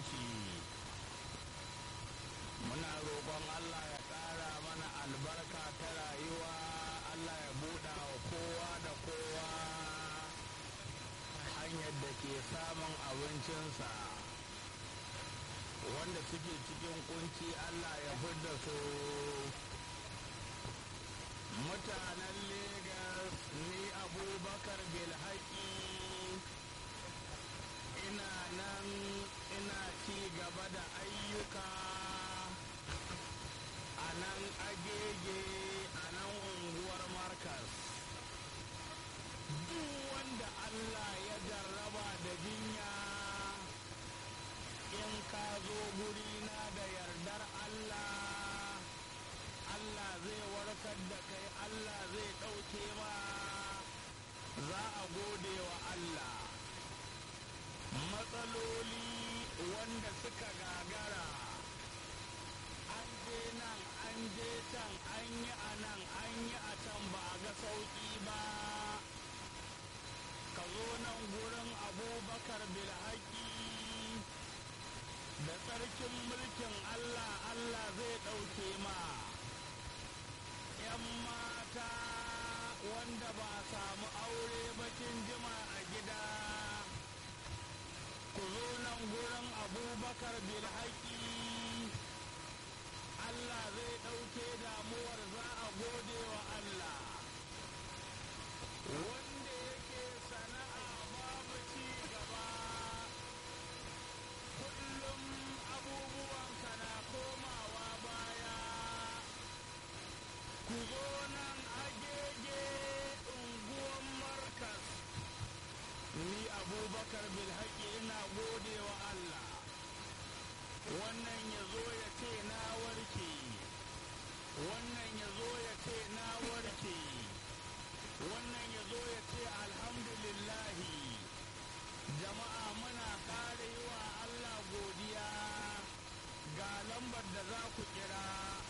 musulunci muna roƙon allah ya ƙara mana albarka ta rayuwa allah ya buɗa wa kowa da kowa hanyar da ke samun abincinsa wanda suke cikin kunci allah ya fidda su mutanen Legas ni abubakar bilhaki ina nan ina ci gaba da ayyuka a nan agege a nan unguwar markas duk wanda allah ya jarraba da jinya in ka zo gurina da yardar allah Allah zai warkar da kai Allah zai ɗauke ma za a gode wa Allah matsaloli wanda suka gagara an je nan an je can an yi a nan an yi a can ba a ga sauƙi ba ka zo nan gurin abubakar bilhaki da tsarkin mulkin Allah Allah zai ɗauke ma ‘yan mata wanda ba samu aure bakin jima a gida ku zo nan gurin abubakar bilhaki Allah zai ɗauke damuwar za a gode wa Allah wanda yake sana'a babu ci gaba kullum abubuwanka na komawa baya ku zo nan agege unguwan markas ni abubakar bilhaki ina gode wa allah wannan ya zo ya ce na warke wannan ya zo ya ce na warke wannan ya zo ya ce alhamdulillahi jama'a muna kare yi wa allah godiya ga lambar da za ku kira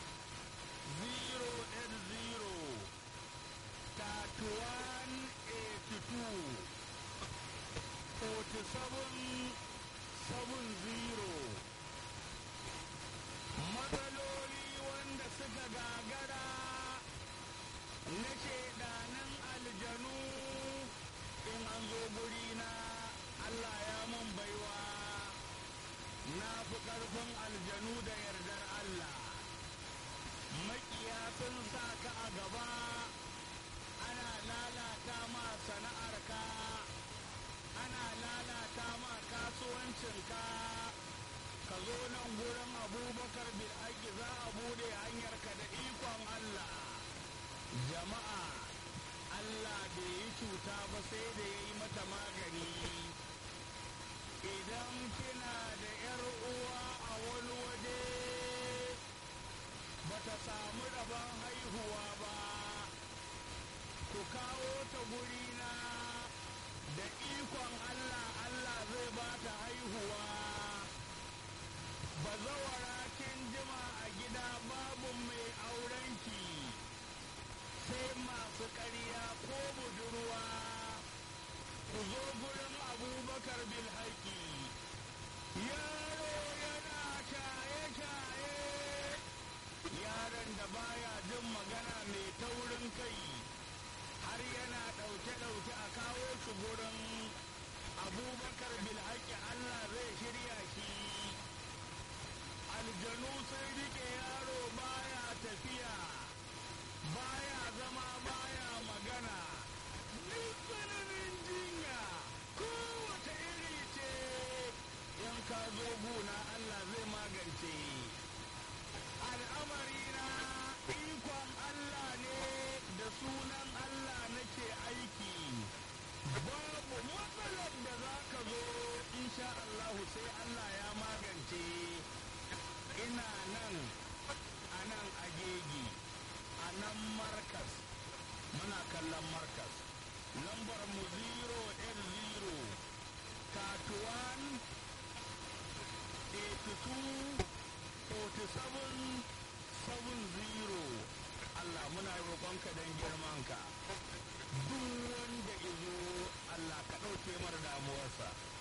080 matsaloli wanda suka gagara na shaidanin aljanu in an zo gurina Allah ya mun baiwa na fi ƙarfin aljanu da yardar Allah makiya sun sa ka a gaba ana lalata ma sana'arka ana lalata ma kasuwancinka ka zo nan gurin abubakar bil'aki za a bude hanyarka da ikon Allah jama'a Allah bai yi cuta ba sai da ya yi mata magani idan kina da 'yar uwa a wani waje bata samu rabon haihuwa ba ku kawo ta gurina da ikon Allah Allah zai ba ta haihuwa bazawara kin jima a gida babu mai aurenki sai masu ƙarya ko budurwa ku zo gurin abubakar bilhaki yaro yana shaye-shaye yaron da baya jin magana mai taurin kai har yana ɗauke-ɗauke a kawo shi gurin abubakar bilhaki allah zai shirya shi aljanu sun rike yaro baya tafiya baya zama baya magana duk tsananin jinya kowace iri ce in ka zo guna allah zai magance al'amarina ikon Allah ne da sunan Allah nake aiki babu matsalar da za ka zo insha Allahu sai Allah ya magance ina nan a nan agegi a nan markas muna kallon markas lambar mu 0 tatuwan 82 47 70 Allah muna roƙonka don girmanka duk wanda izo Allah ka ɗauke mara damuwarsa